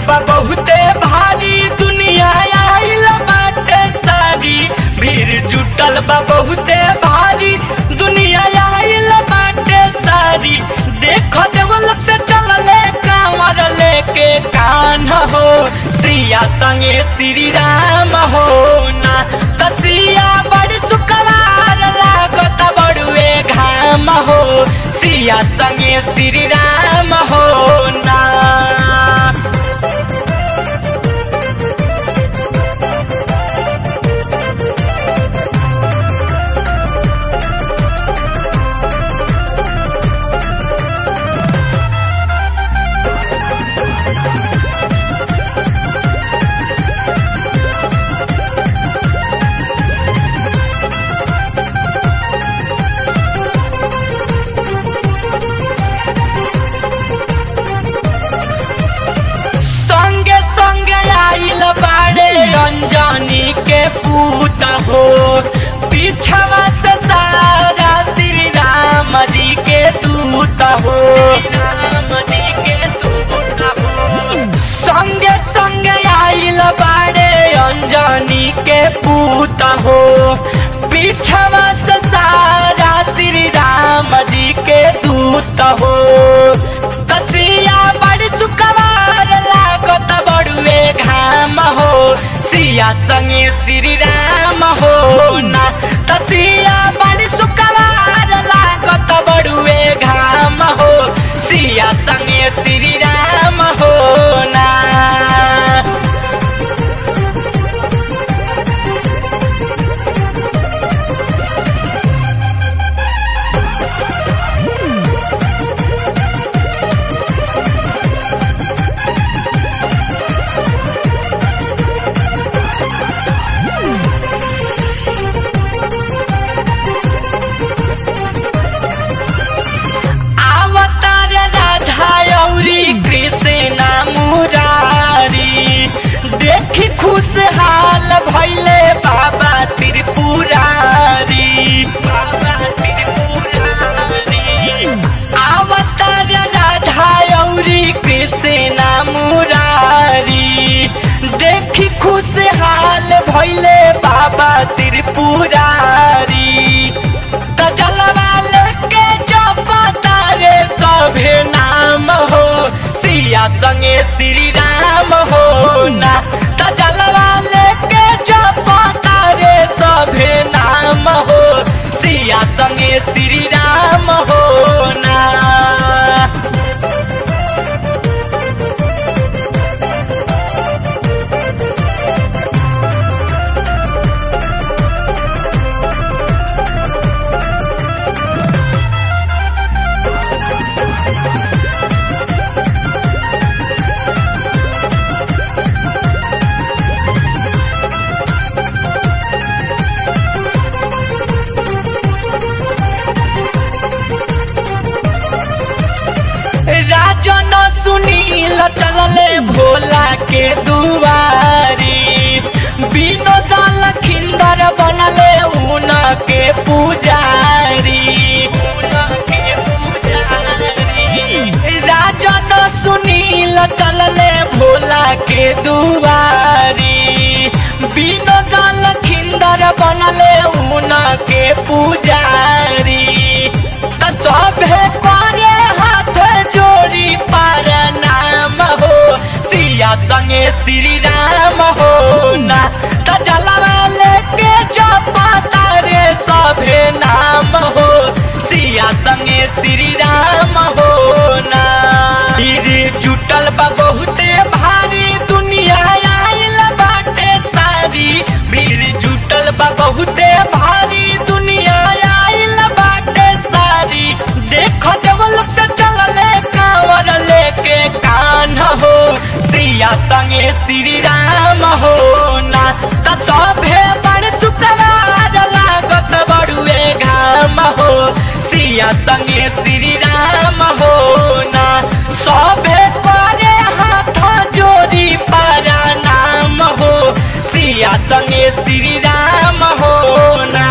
बा बहुते भारी दुनिया आइल बाटे सारी भीड़ जुटल बा बहुते भारी दुनिया आइल बाटे सारी देखो देवलोक से चलले कांवर लेके कान हो सिया संगे श्री राम हो ना तसिया बड़ सुकवार लागत बड़ुए घाम हो सिया संगे श्री राम हो ना संगे संगे आइल बाड़े रंजनी के पूत हो पीछवा से सारा श्री राम जी के दूत हो राम जी के दूत हो संगे संगे आइल बाड़े अंजनी के पूत हो पीछवा से सारा श्री राम जी के दूत हो कसिया बड़ सुकवार लागत बड़ुए घाम हो सिया संगे श्री राम हो ना तसिया बड़ सुकवार लागत बड़ुए घाम हो सिया संगे श्री राम हो ना अवतार राधा औरी कृष्ण मुरारी देखी खुशहाल भैले बाबा त्रिपुरारी बाबा त्रिपुरारी अवतार राधा औरी कृष्ण मुरारी देखी खुशहाल भैले बाबा त्रिपुरारी त जलवा लेके जपता रे सभे नाम हो सिया संगे श्री राम हो ना त जलवा लेके जपता रे सभे नाम हो सिया संगे श्री राम हो ना राजन सुनील चलले भोला के दुआरी विनोद लखिंदर बनले उन के पुजारी उन के पुजारी राजन सुनील चलले भोला के दुआरी विनोद लखिंदर बनले उन के पुजारी त सभे करे हाथ जोड़ी पर नाम हो सिया संगे श्री राम हो ना त जलवा लेके जपता रे सभे नाम हो सिया संगे श्री राम हो ना ईर जुटल बा बहुते भारी दुनिया आइल बाटे सारी भीड़ जुटल बा बहुते भारी दुनिया आइल बाटे सारी देखो देवलोक से चलले कांवर लेके कान हो सिया संगे श्री राम हो ना त सभे बड़ सुतवार लागत बड़ुए घाम हो सिया संगे श्री राम हो ना सभे करे हाथ जोड़ी पारा नाम हो सिया संगे श्री राम हो ना